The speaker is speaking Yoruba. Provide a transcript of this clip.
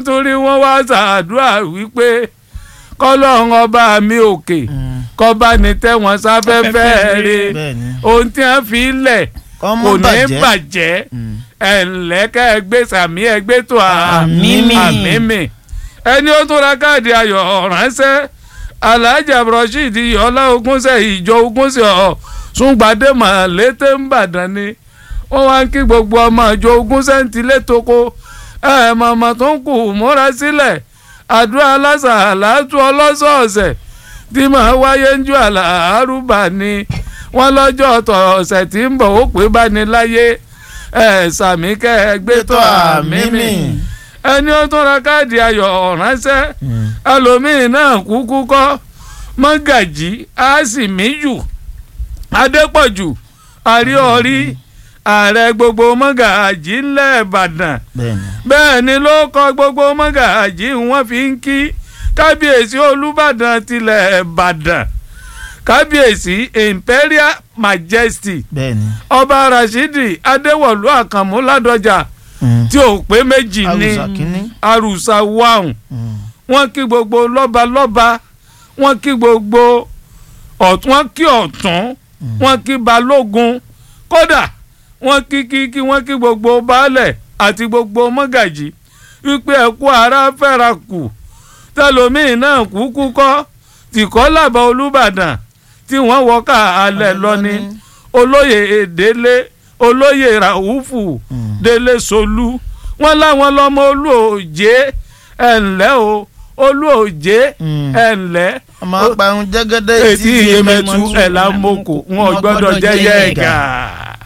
torí wọ́n wá ṣàdúrà wípé kọ́lọ́run ọba mi òkè kọ́ba ní tẹ́wọ̀n sáfẹ́fẹ́ rè bẹ́ẹ̀ni ohun tí wọ́n fi lẹ̀ kọ́ kò mọ́ ní bàjẹ́ bàjẹ́ Mm. ẹ̀ǹlẹ́ kẹ́ ẹ gbé sàmí ẹ gbé tó Àmímì. àmímì ẹni ó tún ra káàdì ayọ̀ ránṣẹ́ alhaji abdulrasheed yọlá ogúnṣẹ́ ìjọ ogúnṣẹ́ ọ̀ súngbàdé màlété ńbàdàn ni wọ́n wá ń kí gbogbo ọmọ ìjọ ogúnṣẹ́ ń tilé toko ẹ̀ mọ̀mọ́ tó ń kù múra sílẹ̀ àdúrà aláṣà àlàátú ọlọ́sọ̀ọ̀sẹ̀ tí màá wáyé ń ju àlàárùbá ni wọ́n lọ́jọ́ ọ̀tọ̀ ọ̀sẹ̀ tí ń bọ̀ ó pé bá ní láyé ẹ̀ sàmí kẹ́ ẹ gbé tó àmì mi ẹni ó tún ra káàdì ayọ̀ ránṣẹ́ Mm. ẹlòmíín náà kúkú kọ́ mọ́gàjì àásìmíjù adépọ̀jù àríọ̀rí ààrẹ gbogbo mọ́gàjì ńlẹ̀ ìbàdàn bẹ́ẹ̀ni bẹ́ẹ̀ ni ló kọ gbogbo mọ́gàjì wọ́n fi ń kí kábíyèsí olúbàdàn tilẹ̀ ìbàdàn kábíyèsí imperial majesty bẹ́ẹ̀ni ọba rashidi adéwọ̀lú àkànmú ládọjà Mm. tí ò pé méjì ní Àrùsà kínní. àrùsà wàhùn Mm. wọ́n kí gbogbo lọ́balọ́ba wọ́n kí gbogbo ọ̀tún wọ́n kí ọ̀tún wọ́n kí balógun kódà wọ́n kí kí kí wọ́n kí gbogbo baálẹ̀ àti gbogbo mọ́gàjì wípé ẹ̀kú ara fẹ́ra kù tẹlomiin náà kúkú kọ́ tìkọ́ làbọ̀ olùbàdàn tí wọ́n wọ́ká alẹ̀ lọ ni olóyè èdèlé olóyè ràhùfù Mm. délé solú wọ́n láwọn lọ́mọ olú òjé ẹ̀ ǹlẹ́ o olú òjé Mm. ẹ̀ ǹlẹ́ ọmọ apàrùn jẹ́gẹ́dẹ́ etí iyemẹtu ẹ̀ lámọ́kò wọn ò gbọ́dọ̀ jẹ́ yẹ́ẹ̀gà.